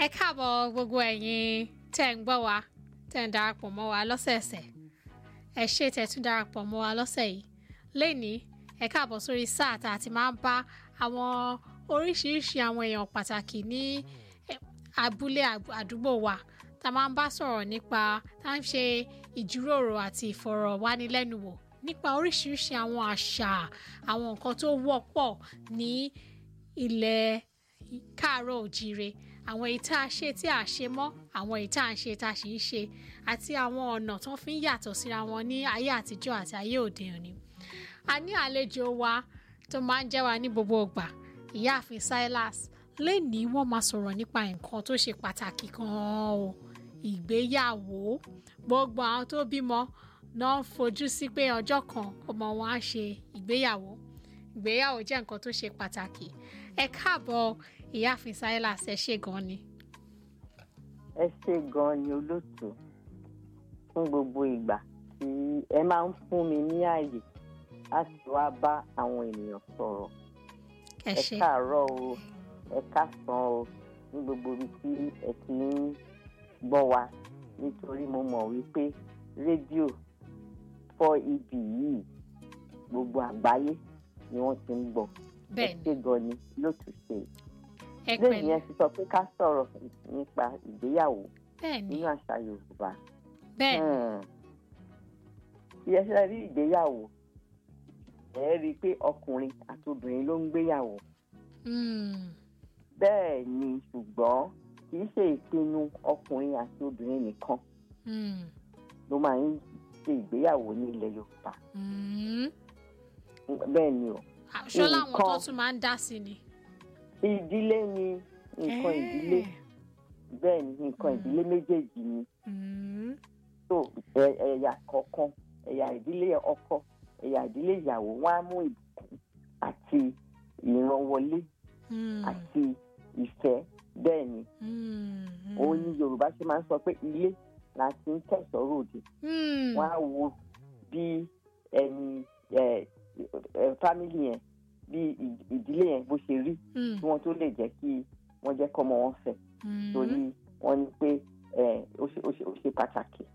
ẹ káàbọ̀ gbogbo ẹ̀yin tẹ́ ń gbọ́ wa tẹ́ ń darapọ̀ mọ́ wa lọ́sẹ̀ẹ̀sẹ̀ ẹ ṣé tẹ́ tún darapọ̀ mọ́ wa lọ́sẹ̀ yìí lénìí ẹ káàbọ̀ sórí sáà tá a ti máa ń bá àwọn oríṣiríṣi àwọn èèyàn pàtàkì ní eh, abúlé àg- àdúgbò wa tá a máa ń bá sọ̀rọ̀ nípa tá a ń ṣe ìjíròrò àti ìfọ̀rọ̀wánilẹ́nuwò nípa oríṣiríṣi àwọn àṣà àwọn nǹkan tó wọ́pọ̀ ní ilẹ̀ káàárọ̀ òjíire àwọn èyí tá a ṣe tí a ṣe mọ́ àwọn èyí tá a ń ṣe tá a sì ń ṣe àti àwọn ọ̀nà tó fi ń yàtọ̀ síra wọn ní ayé àtijọ́ àti ayé òde òní. a ní àlejò wa tó máa ń jẹ́ wa ní gbogbo ìgbà ìyáàfin Silas lẹ́nìí wọ́n máa sọ̀rọ̀ nípa nǹkan tó ṣe pàtàkì gan-an o ìgbéyàwó gbogbo àwọn tó bímọ náà ń fojú sí pé ọjọ́ kan ọmọ wọn á ṣe ìgbéyàwó ìgbéyàwó jẹ́ nǹkan tó ṣe pàtàkì ẹ káàbọ̀ ìyáàfin Silas ẹ ṣé gan ni. ẹ ṣe gan ni olóòtú fún gbogbo ìgbà tí ẹ máa ń fún mi ní ààyè láti wá bá àwọn ènìyàn sọ̀rọ̀ ẹ ẹ ṣé káàárọ̀ o ẹ káàsán o ní gbogbo ibi tí ẹ ti ń gbọ́ wa nítorí mo mọ̀ wípé rédíò fọ́ ibi yìí gbogbo àgbáyé ni wọ́n ti ń gbọ́ ẹ bẹ́ẹ̀ ṣe ni gan ni lóòtú ṣe ẹ lẹ́yìn pẹ̀lẹ́ yẹn ti sọ pé ká sọ̀rọ̀ nípa ìgbéyàwó bẹ́ẹ̀ ni nínú àṣà Yorùbá. bẹ́ẹ̀ ni bí ẹ ṣe rí ìgbéyàwó ẹ rí i pé ọkùnrin àti obìnrin ló ń gbéyàwó Mm, bẹ́ẹ̀ ni ṣùgbọ́n kì í ṣe ìpinnu ọkùnrin àti obìnrin nìkan mm, ló máa ń ṣe ìgbéyàwó ní ilẹ̀ Yorùbá mm. bẹ́ẹ̀ ni o ṣọ́ láwọn tó Nǹkan- tún máa ń dá sí ni. ìdílé ni nǹkan ìdílé bẹ́ẹ̀ ni nǹkan Mm. ìdílé méjèèjì ni Mm, tó ẹ- ẹ̀yà kọ̀ọ̀kan ẹ̀yà ìdílé ọkọ ẹ̀yà ìdílé ìyàwó wọn á mú ìbùkún àti ìrànwọlé mm, àti ìfẹ́ bẹ́ẹ̀ ni mm, mm. òun ni Yorùbá ṣe máa ń sọ pé ilé la ti ń kẹ̀sọ́ ròde Mm, wọ́n á wo bí ẹni ẹ ẹ fámìlì yẹn bí ì- ìdílé yẹn bó ṣe rí mm, kí wọ́n tó lè jẹ́ kí wọ́n jẹ́ kọ́mọ wọn fẹ́ mm. torí wọ́n ní pé ẹ ó ṣe ó ṣe ó ṣe pàtàkì.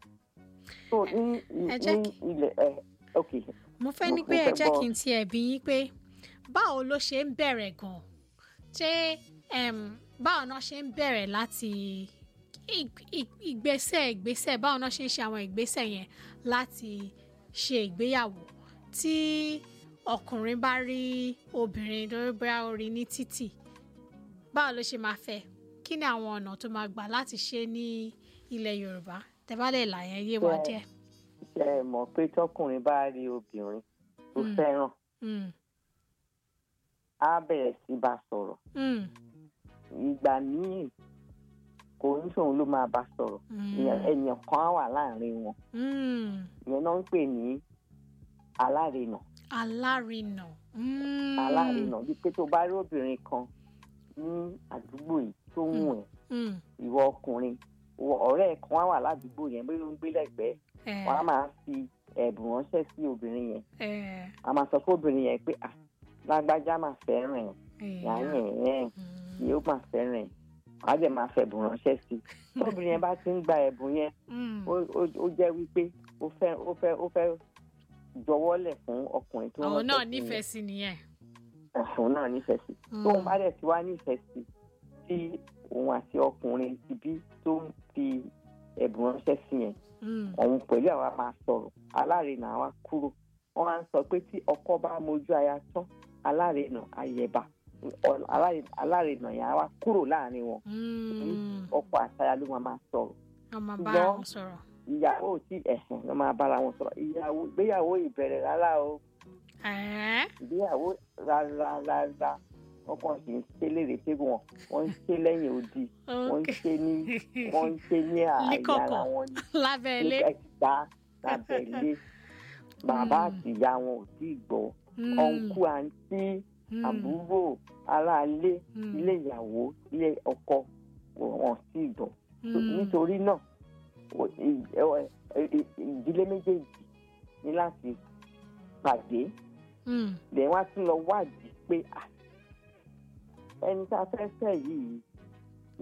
so ní Ẹ jẹ́ ní kí- ilẹ̀ ẹ ok mo fẹ́ mo- ní mo pé ẹ fẹ́ jẹ́ gbọ́. kí n tiẹ̀ bí yín pé báwo ló ṣe ń bẹ̀rẹ̀ gan-an ṣé em, báwo náà ṣe ń bẹ̀rẹ̀ láti ig- ig- ìgbésẹ̀ ìgbésẹ̀ báwo náà ṣe ń ṣe àwọn ìgbésẹ̀ yẹn láti ṣe ìgbéyàwó tí ọkùnrin bá rí obìnrin lórí bóyá ó rí ní títì báwo ló ṣe máa fẹ́ kí ni àwọn ọ̀nà tó máa gbà láti ṣe ní ilẹ̀ Yorùbá tẹ́ bá lè là yẹn yé wa Bẹ́ẹ̀. díẹ̀. ṣe é mọ̀ pé tọkùnrin bá rí obìnrin tó Mm. fẹ́ràn Mm, á bẹ̀rẹ̀ sí bá sọ̀rọ̀ mm, ìgbà míì kò ní sóun ló máa bá sọ̀rọ̀ mm, ìyẹn- ènìyàn kan á wà láàrin wọn mm. ìyẹn náà ń pè ní alárinà alárinà. Mm. alárinà bíi pé tó bá rí obìnrin kan ní àdúgbò yìí tó ń wù ẹ́ Mm. ìwọ ọkùnrin ìwọ ọ̀rẹ́ ẹ̀ kan á wà ládùúgbò yẹn bóyá ó ń gbé lẹ́gbẹ̀ẹ́ Eh, wọn á máa fi ẹ̀bùn ránṣẹ́ sí obìnrin yẹn eh, a máa sọ fún obìnrin yẹn pé ah lágbájá máa fẹ́ràn ẹ̀ eh, yàrá ẹ̀ mm, yóò máa fẹ́ràn ẹ̀ wàá dẹ̀ máa fẹ̀bùn ránṣẹ́ sí i tóbìnrin yẹn bá ti ń gba ẹ̀bùn yẹn mm. ó ó- ó jẹ́ wípé ó fẹ́ ó fẹ́ ó fẹ́ jọwọ́lẹ̀ fún ọkùnrin tó àwọn náà ránṣẹ́ sí nífẹ̀ẹ́ sí nìyẹn. yẹn. òun náà nífẹ̀ẹ́ sí Mm. tóun bá dẹ̀ ti wá nífẹ̀ẹ́ sí tí òun àti ọkùnrin ti bí tó ń fi ẹ̀bùn ránṣẹ́ sí yẹn Mm, òun pẹ̀lú àwa máa sọ̀rọ̀ alárinà àwa kúrò wọ́n á sọ pé tí ọkọ bá mojú aya tán alárinà ayẹ̀bà Ọ- alárinà alárinà yẹn àwa kúrò láàrin wọn mm. ọkọ àtaya ló máa máa sọ̀rọ̀ a máa bá ṣùgbọ́n- wọn sọ̀rọ̀. ìyàwó ò tí ẹ̀sìn ló máa bára wọn sọ̀rọ̀ ìyàwó ìgbéyàwó ìbẹ̀rẹ̀ rárá o Eh, ìgbéyàwó rárá rárá wọn kàn sì ń ṣe léèrè pé wọn wọn ń ṣe lẹ́yìn odi wọ́n ń okay. ṣe ní wọ́n ń ṣe ní ààyè Líkọ̀kọ̀. ara wọn ní lábẹ́ ilé. ẹ̀ka lábẹ́lé bàbá Mm. àti ìyá wọn ò tí ì gbọ́ Mm, ọ̀nkú àǹtí mm, àbúrò aráalé mm, ilé ìyàwó ilé ọkọ wọn ò tí ì gbọ́ mm. nítorí náà o- ì- ẹ- ẹ- ì- ìdílé méjèèjì ní láti pàdé Mm, lẹ́yìn wá tún lọ wádìí pé à, ẹni tá a fẹ́ fẹ́ yìí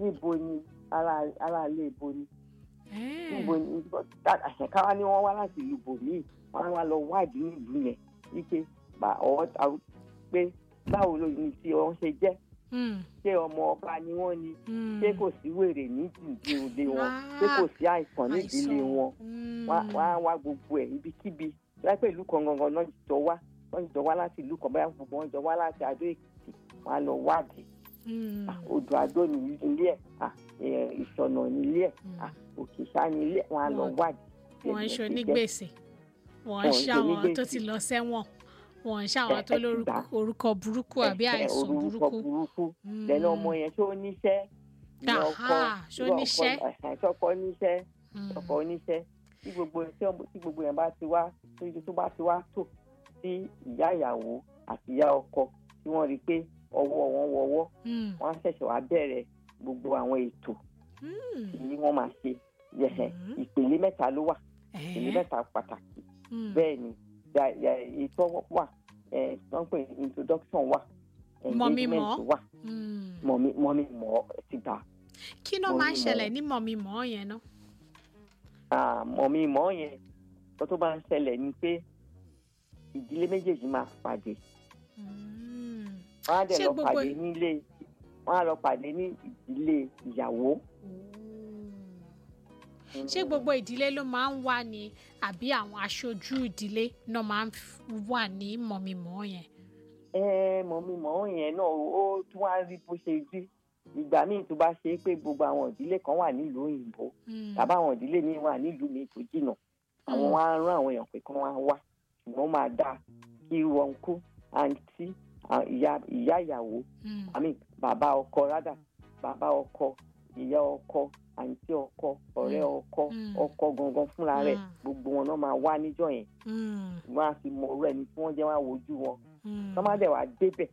níbo ni ara ara ilé ibo ni Eh. níbo ni àṣẹkáwá ni wọ́n wá láti ìlú bòmíì wọ́n á wá lọ wádìí nílùú yẹn wípé bá ọwọ́ ta pé báwo ló ní tí wọ́n ṣe jẹ́ Mm. ṣé ọmọ ọba ni wọ́n ni Mm. ṣé kò sí wèrè ní ìdílé wọn Ah, ṣé kò sí àìsàn ní ìdílé àìsàn. wọn Mm. wọ́n á- wọ́n á wá gbogbo ẹ̀ ibikíbi láìpẹ́ ìlú kan gangan náà jọ wá wọ́n jọ wá láti ìlú kan báyà gbogbo wọn jọ wá láti Adó Èkìtì wọ́n á lọ wádìí Mm. Ah, odò Adó ní ilé ẹ̀ ah, eh, ìṣọ̀nà ní ilé ẹ̀ Mm. ah, Òkèṣà ní ilé ẹ̀ wọ́n á lọ Wọ́n- wádìí. wọ́n ń Ẹ̀sìn ṣe ti jẹ́. onígbèsè wọ́n ń Wọ́n ń ṣe ṣàwọn tó onígbèsè. ti lọ sẹ́wọ̀n wọ́n ń ṣàwọn tó Ẹ- ẹ ti lórúkọ gbà. orúkọ burúkú àbí Ẹ̀hẹ̀, àìsàn orúkọ burúkú. burúkú Mm. lẹ́nu ọmọ yẹn ṣó níṣẹ́ ní Aha, ọkọ ṣó ní ọkọ- níṣẹ́? ẹ̀hẹ̀, ṣọkọ níṣẹ́ Mm. ọkọ oníṣẹ́ tí gbogbo tí ọmọ- tí gbogbo yẹn bá ti wá tó tó bá ti wá tò sí ìyá ìyàwó àti ìyá ọkọ tí wọ́n rí i pé ọwọ́ wọn wọwọ́ Mm. wọ́n á ṣẹ̀ṣẹ̀ wá bẹ̀rẹ̀ gbogbo àwọn ètò Mm. tí wọ́n máa ṣe yẹ̀hẹ̀ Mhm. ìpele mẹ́ta ló wà ìpele Eh. mẹ́ta pàtàkì Mm. bẹ́ẹ̀ ni ya- ya- ètò wà ẹ̀ wọ́n pè ní introduction wà Mọ̀mí mọ̀. engagement wà Mm. mọ̀mí mọ̀mí mọ̀ ẹ́ ti gbà kí ló máa ń Mọ̀mí ṣẹlẹ̀ mọ̀. ní mọ̀mí-mọ̀ yẹn náà. Ah, mọ̀mí mọ̀ yẹn tó tó bá ń ṣẹlẹ̀ ni pé ìdílé méjèèjì máa pàdé Mm. wọ́n á dẹ̀ Ṣé lọ gbogbo- pàdé nílé wọ́n á lọ pàdé ní ìdílé ìyàwó. ṣé gbogbo ìdílé ló máa ń wà ní àbí àwọn aṣojú ìdílé náà máa ń f- wà ní mọ̀mí-mọ̀ yẹn. ẹ mọ̀mí mọ̀ yẹn náà ó tún wá rí bó ṣe rí ìgbà míì tó bá ṣe é pé gbogbo àwọn ìdílé kan wà nílùú òyìnbó Mm. tàbí àwọn ìdílé míì wà nílùú míì tó jìnnà àwọn Mm. wá rán àwọn èèyàn pé kí wọ́n á wá ṣùgbọ́n máa dáa kí wọn kú àǹtí à- ìyá ìyá ìyàwó Mm. àmì bàbá ọkọ rádà bàbá ọkọ ìyá ọkọ àǹtí ọkọ ọ̀rẹ́ ọkọ Mm. ọkọ gangan fúnra rẹ̀ Mm. gbogbo wọn náà máa wá níjọ́ yẹn Mm. wọn á fi mọ ọ̀rọ̀ ẹni tí wọ́n jẹ́ wọn á wojú wọn Mm. tọ́ má dẹ̀ wá débẹ̀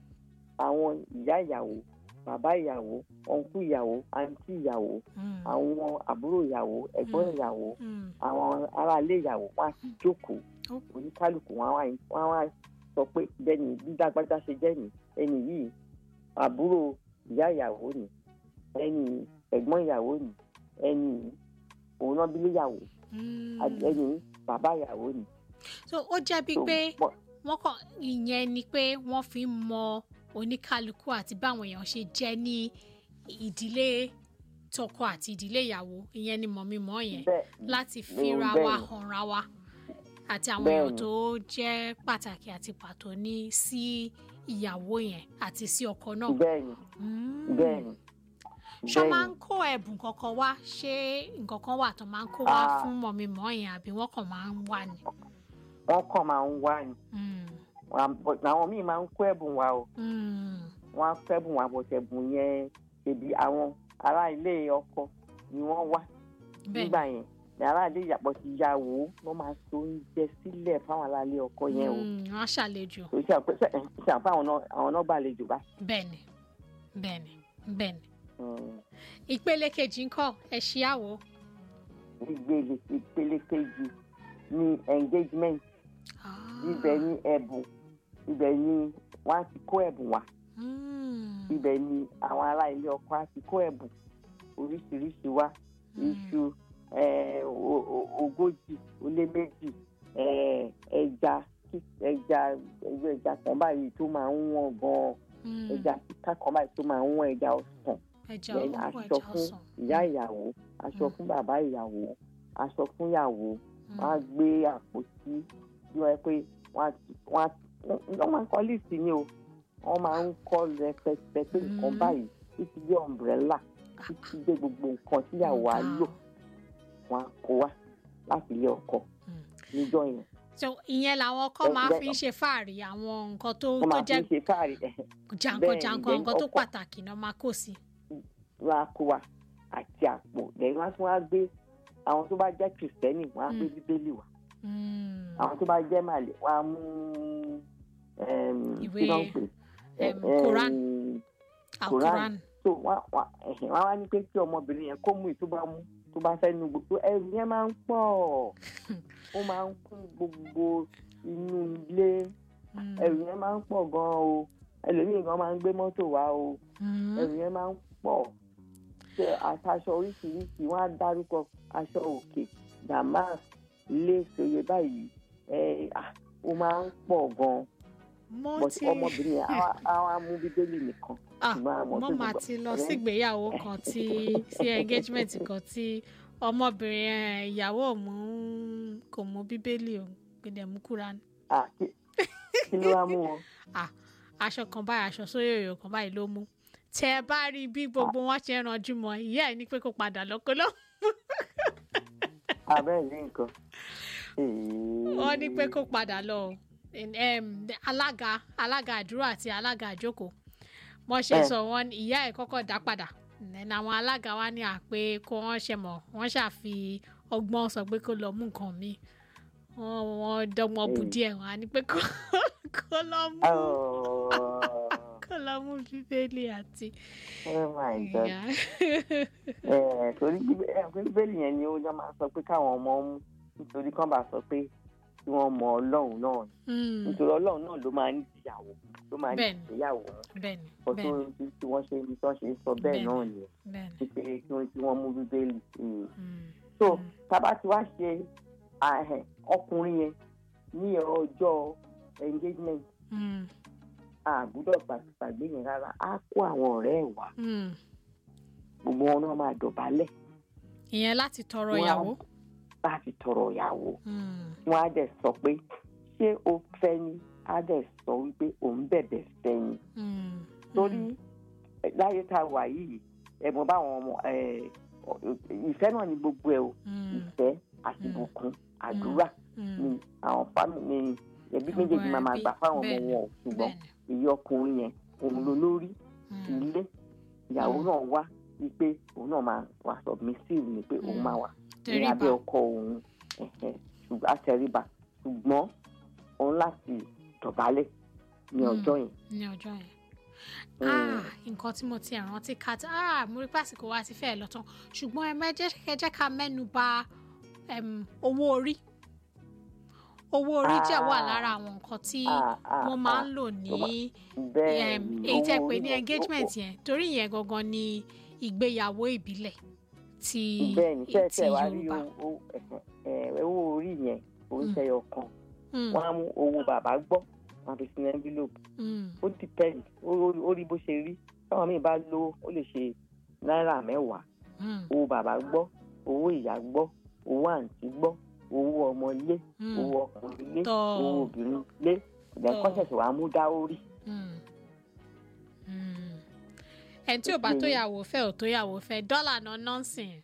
àwọn ìyá ìyàwó bàbá ìyàwó ọ̀nkú ìyàwó àǹtí ìyàwó Mm. àwọn àbúrò ìyàwó ẹ̀gbọ́n Mm. ìyàwó Mm. àwọn aráalé ìyàwó wọn á ti jókòó Ó. oníkálukú wọn á wá- wọn á wá sọ pé bẹ́ẹ̀ni bí dágbájá ṣe jẹ́ ni ẹni yìí àbúrò ìyá ìyàwó ni ẹni yìí ẹ̀gbọ́n ìyàwó ni ẹni yìí òun náà bílé ìyàwó Mm. ẹni yìí bàbá ìyàwó ni. so ó jẹ́ bíi So, pé wọ́n- wọ́n kàn ìyẹn ni pé wọ́n fi ń mọ oníkálukú àti báwọn èèyàn ṣe jẹ́ ní ìdílé tọkọ àti ìdílé ìyàwó ìyẹn ni mọ̀mí-mọ̀ yẹn bẹ́ẹ̀ láti Mm, fira bẹ́ẹ̀ wa ni. hànra wa àti àwọn Bẹ́ẹ̀ èèyàn ni. tó jẹ́ pàtàkì àti pàtó ní sí ìyàwó yẹn àti sí ọkọ náà. bẹ́ẹ̀ ni Mm. bẹ́ẹ̀ ni ṣọ́ bẹ́ẹ̀ máa ni. ń kó ẹ̀bùn kankan wá ṣé nǹkan kan wà tó máa ń kó wá Ah. fún mọ̀mí-mọ̀ yẹn àbí wọ́n kàn máa ń wà ní. wọ́n kàn máa ń wá ni Mm. Wọ́n á- but àwọn míì máa ń kó ẹ̀bùn wa o Mm. wọ́n á kó ẹ̀bùn wa bọ̀ ẹ̀bùn yẹn ṣèbí àwọn ará ilé ọkọ ni wọ́n wá bẹ́ẹ̀ nígbà yẹn ní ará ilé ìyàpọ̀ ti yàwó wọ́n máa so oúnjẹ sílẹ̀ fáwọn ará ilé ọkọ yẹn o Mm, wọ́n á ṣàlejò kò sí àpẹ ṣe àpẹ àwọn náà àwọn náà gbàlejò bá. bẹ́ẹ̀ni bẹ́ẹ̀ni bẹ́ẹ̀ni. Mm. ìpele kejì ń kọ́ ẹ ṣíyàwó. ìgbèlè ìpele kejì ní engagement ibẹ̀ ní ẹ̀bùn ibẹ̀ ní wọ́n á ti kó ẹ̀bùn wá Mm. ibẹ̀ ni àwọn ará ilé ọkọ á ti kó ẹ̀bùn oríṣiríṣi wá iṣu eh, o- o- ogójì ó lé méjì eh, ẹja kí- ẹja ẹgbẹ́ ẹja kan báyìí tó máa ń wọ̀n gan-an Mm. ẹja kíkà kan báyìí tó máa ń wọ̀n ẹja ọ̀sán ẹja then olóko aṣọ ẹja fún ọsàn. ìyá ìyàwó aṣọ Mm. fún bàbá ìyàwó aṣọ fún ìyàwó Mm. wọ́n á gbé àpótí bí wọ́n yẹ pé wọ́n á wọ́n á wọ́n máa ń kọ́ líìsì ni o wọ́n máa ń kọ́ rẹpẹtẹ pé nǹkan Mm. báyìí títí dé ọ̀mbrẹ́là títí dé gbogbo nǹkan tíyàwó á lò wọ́n á kó wá láti ilé ọkọ Mm. níjọ́ yẹn so ìyẹn làwọn kan máa Bẹ́ẹ̀- fi ń ṣe fáàrí àwọn nǹkan tó wọ́n tó máa fi jẹ́ ń ṣe fáàrí jàǹkàn bẹ́ẹ̀ ni, jàǹkàn then nǹkan tó ọkọ- pàtàkì náà máa kó sí. wọ́n á kó wa àti àpò lẹ́yìn wọ́n á tún wá gbé àwọn tó bá jẹ́ kìrìsìtẹ́nì wọ́n á gbé Mm. bíbélì wá Mm. àwọn tó bá jẹ́ màlẹ wọ́n á mú Ìwé, kí ló ń pè em, Em, Quran. Quran. alquran. so wọ́n wọ́n ẹ̀hìn, wọ́n á wá ní pé kí ọmọbìnrin yẹn kó mú ìtó bá mú tó bá fẹ́ nu gbogbo ẹrù yẹn máa ń pọ̀ ó máa ń kún gbogbo inú ilé Mm. ẹrù yẹn máa ń pọ̀ gan-an o ẹlòmíì gan máa ń gbé mọ́tò wá o Mm. ẹrù yẹn máa ń pọ̀ ṣe àtàṣọ oríṣiríṣi wọn á dárúkọ aṣọ òkè damas lace oyè báyìí ẹ ah, ó máa ń pọ̀ gan-an mo but ti ọmọbìnrin yẹn á á wá mú bíbélì nìkan ah ṣùgbọ́n àwọn mo tó mà gbogbo- ti lọ ọ̀rẹ́- sígbéyàwó kan tí sí engagement kan tí ọmọbìnrin ẹ, ìyàwó mú kò mú bíbélì o gbẹdẹ mú kúra Ah, kí kí ló wá mú wọn. aṣọ kan báyìí aṣọ sórí òyò kan báyìí ló mú tẹ ẹ bá rí bí gbogbo wọn ṣe ń ranjú mọ ìyá ẹ ní pé kó padà lọkọ lọ abẹ́rẹ́ ní nǹkan. wọn ní pé kó padà lọ o. Em, alága alága àdúrà àti alága àjókòó wọn ṣe Eh. sọ wọn ní ìyá ẹ kọ́kọ́ dá padà Then àwọn alága wa ní àpé kó wọn ṣe mọ wọn ṣàfi ọgbọ́n sọ pé kó lọ mú nǹkan mi wọn wọn dọ́gbọ́n bù Eh. díẹ̀ wọn á ní pé kó kó lọ mú Oh, kó lọ mú bíbélì àti oh my God. ìyá. Eh, torí bíbé- eh, pé bíbélì yẹn ni ó yọ máa sọ pé káwọn ọmọ mú nítorí kán bá sọ pé kí wọ́n mọ ọlọ́run náà ni. Mm, nítorí ọlọ́run náà ló máa ń ìyàwó ló máa ń Bẹ́ẹ̀ni. ìyàwó bẹ́ẹ̀ni ọtún bẹ́ẹ̀ni tí tí wọ́n ṣe ní tí wọ́n ṣe ń sọ bẹ́ẹ̀ Bẹ́ẹ̀ni. náà nìyẹn bẹ́ẹ̀ni. pé kí wọ́n tí wọ́n mú bíbélì. Mm. Mm, so Mm. tábà tí wàá ṣe àhẹ ọkùnrin yẹn ní ọjọ́ engagement mm, àgbúdọ̀ gbàgbé yẹn rárá á kó àwọn ọ̀rẹ́ ẹ̀ wá mm. gbogbo wọn náà máa dọ̀bálẹ̀ ìyẹn láti tọrọ Wọ́n á- ìyàwó. láti tọrọ ìyàwó Mm, wọn á dẹ̀ sọ pé ṣé o fẹ́ ni á dẹ̀ sọ wípé òun bẹ̀bẹ̀ fẹ́ ni mm, torí mm, eh, láyé tá a wà yìí ẹ̀mọ́ báwọn ọmọ eh, ọ- ìfẹ́ náà ni gbogbo ẹ̀ o mm, ìfẹ́ àti Mm. ìbùkún àdúrà mm. ni àwọn fámìlì ni ẹbí Àwọn méjèèjì máa máa ẹbí, gbà fáwọn ọmọ bẹ́ẹ̀ni, wọn o ṣùgbọ́n bẹ́ẹ̀ni. èyí ọkùnrin yẹn òun ló lórí Mm, ilé ìyàwó Mm. náà wá wípé òun náà máa wà submissive ni pé òun Mm. máa wà ní tẹríba. abẹ́ ọkọ òun ẹ̀hẹ̀, ṣùgbọ́n àtẹríba ṣùgbọ́n òun láti dọ̀bálẹ̀ ní Mm. ọjọ́ yẹn. ní ọjọ́ yẹn. Mm. Ah, nǹkan tí mo ti rántí ká tí ah, mo rí pàṣípò wa ti fẹ́ lọ tán ṣùgbọ́n ẹ mẹ́jẹ́ kẹjẹ́ ká mẹ́nu bà em, owó orí owó orí jẹ́ wà Ah. lára àwọn nǹkan tí Ah, ah, wọ́n máa ah, ń lò ní bẹ́ẹ̀ em, ni, èyí tẹ́ owó pé orí ní náà- engagement yẹn torí ìyẹn gangan ni ìgbéyàwó ìbílẹ̀ ti bẹ́ẹ̀ ni ti tẹ́tẹ́ wá rí Yorùbá. owó- ẹ̀hẹ̀, ẹ̀, owó orí yẹn òun Mm. ṣẹyọ kan Mm, wọ́n á mú owó bàbá gbọ́ wọ́n á fi sínú envelope mm, ó depend ó ó- ó rí bó ṣe rí táwọn míì bá lówó ó lè ṣe náírà mẹ́wàá mm, owó bàbá gbọ́ owó ìyá gbọ́ owó àǹtí gbọ́ owó ọmọ ilé mm, owó ọkùnrin ilé Tọ́. owó obìnrin ilé ìgbà Tọ́. kọ́sẹ̀sẹ̀ wàá mú dá orí. mm, mm. ẹni tí ò bá Ó ti tó yé. yàwó fẹ́ ò tó yàwó fẹ́ dọ́là náà nọ́ọ̀sìn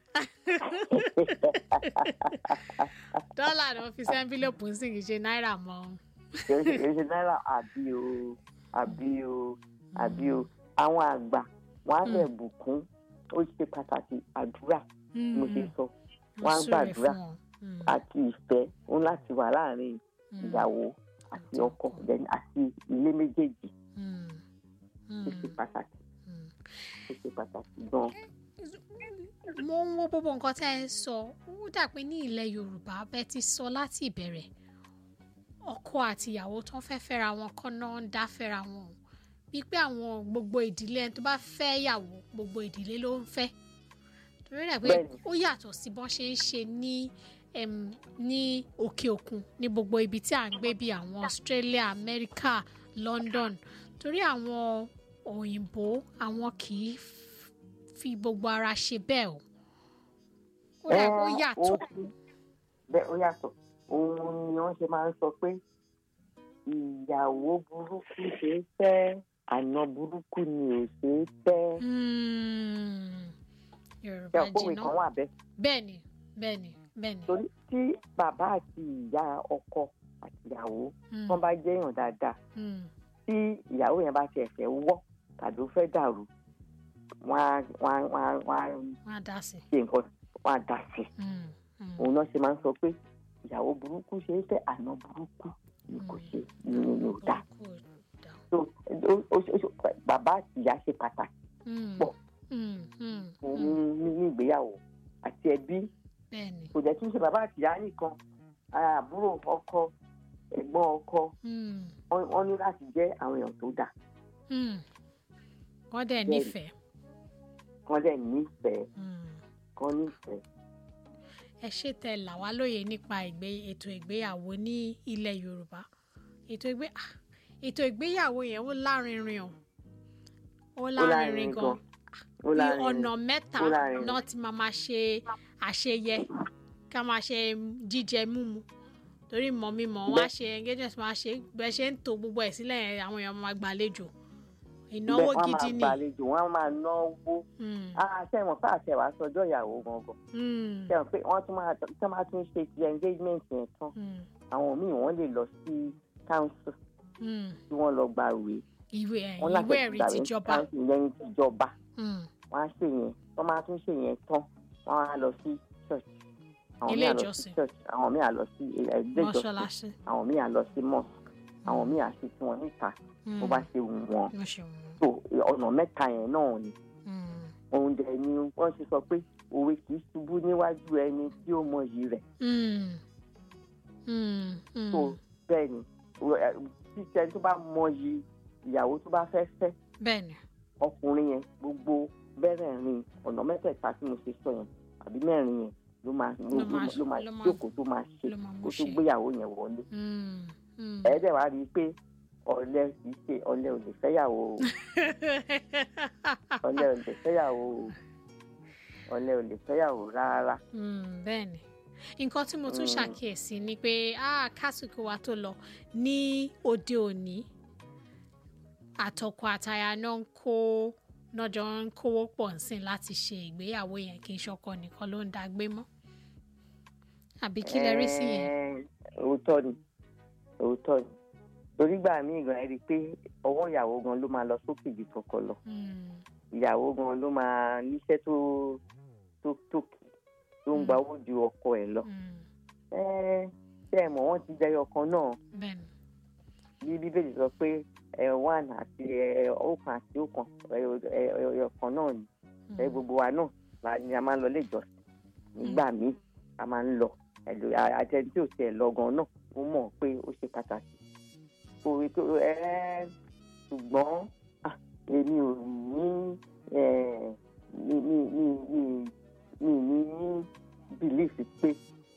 dọ́là náà fi sí envelope ń sìn kì í ṣe náírà mọ́. kìí ṣe kìí ṣe náírà àbí o àbí o àbí o àwọn àgbà wọn á lè bùkún ó ṣe pàtàkì àdúrà mo ṣe sọ wọ́n á gbàdúrà àti ìfẹ́ òun láti wà láàrin ìyàwó àti ọkọ then àti ilé méjèèjì ó ṣe pàtàkì ó ṣe pàtàkì gan. mo ń wo gbogbo nǹkan tẹ́ ẹ sọ ó dà pé ní ilẹ̀ yorùbá bẹ́ẹ̀ ti sọ láti ìbẹ̀rẹ̀ ọkọ àti ìyàwó tó ń fẹ́ fẹ́ra wọn kọ́ náà ń dá fẹ́ra wọn o wípé àwọn gbogbo ìdílé ẹni tó bá fẹ́ yàwó gbogbo ìdílé ló ń fẹ́ torí rẹ̀ pé Bẹ́ẹ̀ni. ó yàtọ̀ sí bọ́n ṣe ń ṣe ní em, ní òkè òkun ní gbogbo ibi tí à ń gbé bíi àwọn Australia America London torí àwọn òyìnbó àwọn kì í f- fi gbogbo ara ṣe bẹ́ẹ̀ o ó rẹ̀ ó Ẹ́, yàtọ̀ ó- bẹ́ẹ̀ ó yàtọ̀ òun ni wọ́n ṣe máa ń sọ pé ìyàwó burúkú ṣe é fẹ́ àna burúkú ni ò ṣe é fẹ́. Mm, ṣe Yorùbá òpówe jìnnà kan wà bẹ́ẹ̀ bẹ́ẹ̀ni bẹ́ẹ̀ni bẹ́ẹ̀ni torí tí bàbá àti ìyá ọkọ àti ìyàwó Mm, wọ́n bá jẹ́ èèyàn dáadáa mm, tí ìyàwó yẹn bá tiẹ̀ fẹ́ wọ́ tàbí ó fẹ́ dàrú wọ́n á wọ́n á wọ́n á wọ́n á wọ́n á dá sí ṣe nǹkan wọ́n á dá sí i. Mm, mm, òun náà ṣe máa ń sọ pé ìyàwó burúkú ṣe é fẹ́ àná burúkú ni kò ṣe ni ni ò dáa kò dá. so ó- ó- ó- bàbá àti ìyá ṣe pàtàkì Mm, pọ̀. mm, mm, fún mm, ní ní ìgbéyàwó àti ẹbí bẹ́ẹ̀ni kò jẹ́ kí n ṣe bàbá àti ìyá nìkan àbúrò ọkọ ẹ̀gbọ́n ọkọ Mm, wọ́n wọ́n ní láti jẹ́ àwọn èèyàn tó dáa mm. wọ́n dẹ̀ Bẹ́ẹ̀ni. nífẹ̀ẹ́ kán dẹ̀ nífẹ̀ẹ́ Mm. kán nífẹ̀ẹ́. ẹ ṣe tẹ là wá lóye nípa ìgbé ètò ìgbéyàwó ní ilẹ̀ yorùbá ètò ìgbé ah, ètò ìgbéyàwó yẹn ó lárinrin o ó lárinrin lárinrin gan gan. ó bí lárinrin. ọ̀nà mẹ́ta ó lárinrin. náà ti máa máa ṣe àṣeyẹ ká máa ṣe jíjẹ mímu torí mọ̀ mímọ̀ wọ́n á ṣe engagement wọ́n á ṣe bẹ́ẹ̀ ṣe ń to gbogbo ẹ̀ sílẹ̀ yẹn, àwọn èèyàn máa gbàlejò ìnáwó Bẹ́ẹ̀, wọ́n á gidi máa ni. gbàlejò wọ́n á máa náwó. Mm, àṣẹwọ̀n fún àṣẹwà sọjọ́ ìyàwó gangan. mm, ṣẹ̀wọ̀n pé wọ́n tún máa tún máa tún ṣe ti engagement yẹn tán. mm, àwọn míì wọ́n lè lọ sí council mm. tí wọ́n lọ gba ìwé. ìwé ẹ̀ wọ́n láti ìwé ẹ̀rí gbàwé tìjọba. council lẹ́yìn tìjọba. Mm, wọ́n á ṣe yẹn wọ́n máa tún ṣe yẹn tán wọ́n á lọ sí church. àwọn Ilé míì á lọ sí ìjọsìn. church àwọn míì á lọ sí ilé ìjọsìn mọ́ṣáláṣí. àwọn míì á lọ sí mosque àwọn míì á ṣe tí wọ́n níta bó bá ṣe wù wọ́n. mo ṣe wọ́n. so ọ̀nà mẹ́ta yẹn náà ni Mm, òun dẹ̀ ni wọ́n ti sọ pé òwe kì í ṣubú níwájú ẹni tí ó mọyì rẹ̀ mm, mm, mm. so bẹ́ẹ̀ ni títẹ tó bá mọyì ìyàwó tó bá fẹ́ fẹ́ bẹ́ẹ̀ni. ọkùnrin yẹn gbogbo bẹ́rẹ̀ẹ̀rin ọ̀nà mẹ́tẹ̀ẹ̀ta tí mo ṣe sọ yẹn àbí mẹ́rin yẹn ló máa ló Ló máa- ló máa ló máa- jókòó tó máa ṣe ló máa mú kó tó ṣe. gbéyàwó yẹn wọlé Mm, mm. ẹ̀ẹ́dẹ̀ wá rí i pé ọ̀lẹ kì í ṣe ọ̀lẹ ò lè fẹ́yàwó o ọ̀lẹ ò lè fẹ́yàwó o ọ̀lẹ ò lè fẹ́yàwó rárá Mm, bẹ́ẹ̀ni nǹkan tí mo tún Mm. ṣàkíyèsí ni pé ah, kásìkò wa tó lọ ní òde òní àtọkọ àtaya náà ń kó nọjọ ń kówó pọ̀ nsìn láti ṣe ìgbéyàwó yẹn kì í ṣọkọ nìkan ló ń dágbé mọ́ àbí kí lẹ rí sí yẹn. Ẹ̀ẹ́, òótọ́ ni òótọ́ ni torígbà míì gan ẹ rí i pé ọwọ́ ìyàwó gan ló máa lọ sókè ju tọkọ lọ Mm, ìyàwó gan ló máa níṣẹ́ tó tó tókè tó ń gba owó ju ọkọ ẹ̀ lọ. mm, Ẹ́ẹ́, ṣé ẹ mọ̀ wọ́n ti jẹyọ kan náà bẹ́ẹ̀ni. bí bíbélì sọ pé ẹ one àti ẹ ọ̀kan àti ọ̀kan ẹ ẹ ọ̀kan náà ni Mm, ẹ gbogbo wa náà la ni a máa ń lọ ilé ìjọsìn nígbà míì a máa ń lọ ẹlò àtẹni tí ò tiẹ̀ lọ gan náà ó mọ̀ pé ó ṣe pàtàkì kò rí tó ẹ ṣùgbọ́n ah, èmi ò ní ẹ mi mi mi mi mi ní bìlífì pé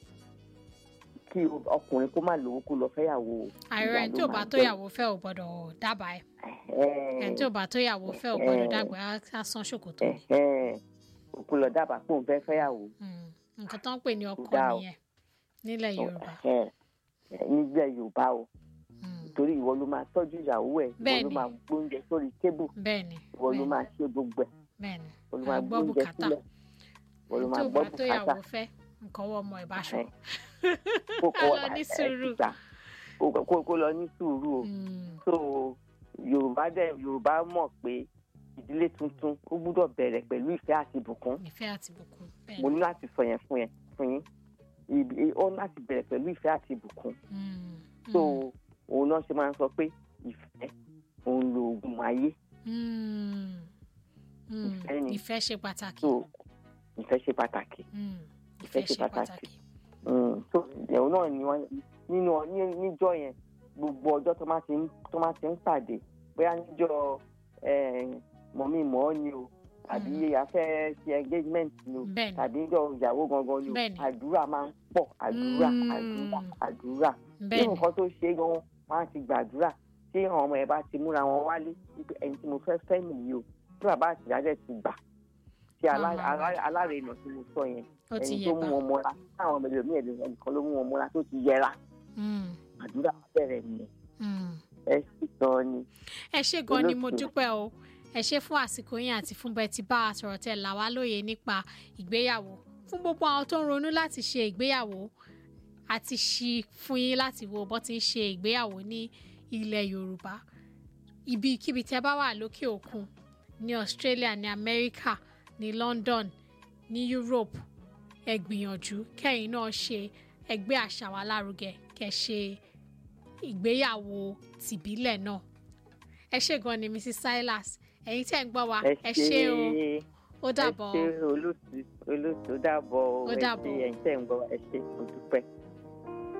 kí ọkùnrin kó má lówó kó lọ fẹ́yàwó o. àìrọ ẹni tí ò bá tó yàwó fẹ́ ò gbọ́dọ̀ dábàá ẹ̀ ẹni tí ò bá tó yàwó fẹ́ ò gbọ́dọ̀ dàgbà á san ṣòkòtò ni. òkú lọ dábàá pé òun fẹ́ fẹ́yàwó. Mm, nǹkan tó ń pè ní ọkọ dáa o. nìyẹn nílẹ̀ yorùbá. Ẹ, ẹ, nílẹ̀ yorùbá o Mm, torí ìwọ ló máa tọ́jú ìyàwó ẹ̀ ìwọ ló Bẹ́ẹ̀ni. máa gbóúnjẹ sórí tébù bẹ́ẹ̀ni ìwọ ló bẹ́ẹ̀ni, máa ṣe gbogbo ẹ̀ bẹ́ẹ̀ni ìwọ ló à máa ń gbọ́ gbóúnjẹ bùkátà sílẹ̀ ìwọ ló ẹni máa tí ò gbọ́ bá tó bùkátà yàwó fẹ́ nǹkan wọ ọmọ ẹ̀ bá ṣọ. Ẹ, kó kó lọ ní ẹ, sùúrù. síta. Kó- kó kó lọ ní sùúrù o Mm, so yorùbá dẹ̀ yorùbá mọ̀ pé ìdílé tuntun ó gbúdọ̀ bẹ̀rẹ̀ pẹ̀lú ìfẹ́ àti ìbùkún ìfẹ́ àti ìbùkún bẹ́ẹ̀ni. mo ní láti sọ yẹn fún yẹn fún yín Ìbí- ó ní láti bẹ̀rẹ̀ pẹ̀lú ìfẹ́ àti ìbùkún Mm, so mm, òun náà ṣe máa ń sọ pé ìfẹ́ òun lo oògùn ayé mm, mm. ìfẹ́ ni. ìfẹ́ ṣe pàtàkì. so ìfẹ́ ṣe pàtàkì Mm, ìfẹ́ ṣe pàtàkì. Mm, so ìyẹ̀wò náà ni wọ́n nínú ní- níjọ́ yẹn gbogbo ọjọ́ tó máa ti ń tó máa ti ń pàdé bóyá níjọ́ mọ̀mí mọ́ ni o tàbí afẹ́ ṣe engagement ni o bẹ́ẹ̀ni tàbí níjọ́ ìyàwó gangan ni o Bẹ́ẹ̀ni. àdúrà máa ń pọ̀ àdúrà Mm. àdúrà àdúrà bí bẹ́ẹ̀ni nǹkan tó ṣe é gan wọn á ti gbàdúrà tí àwọn ọmọ ẹ bá ti múra wọn wálé wípé ẹni tí mo fẹ́ fẹ́ nìyí o tí bàbá àtìyá dẹ̀ ti gbà tí alá- Màmá wa. alá- alárinà tí mo sọ yẹn ó ti ẹni yẹ tó mú bá. wọn mọ́ra táwọn ọmọ ẹlòmíì ẹnìkan ló mú wọn mọ́ra tó ti yẹra Mm, àdúrà bẹ̀rẹ̀ nìyẹn mm. ẹ sì gan ni. ẹ ṣé gan ni mo Olóòtú. dúpẹ́ o ẹ ṣé fún àsìkò yín àti fún bẹ́ẹ̀ tí bá a sọ̀rọ̀ tẹ̀ là wá lóye nípa ìgbéyàwó fún gbogbo àwọn tó ń ronú láti ṣe ìgbéyàwó àti ṣí fún yín láti wo bó ti ń ṣe ìgbéyàwó ní ilẹ̀ yorùbá ibikíbi tẹ́ bá wà lókè òkun ní australia ní america ní london ní europe ẹ gbìyànjú kẹ́yìn náà ṣe ẹgbẹ́ àṣà wa lárugẹ kẹ́ ṣe ìgbéyàwó tìbílẹ̀ náà ẹ ṣé gan ni mrs silas ẹ̀yin tẹ́ ń gbọ́ wa ẹ ṣé o ó dàbọ̀ ẹ ṣe olóòtú olóòtú ó dàbọ̀ o Ó ẹ dàbọ̀. ṣe ẹ̀yin tẹ́ ń gbọ́ wa, ẹ ṣe mo dúpẹ́.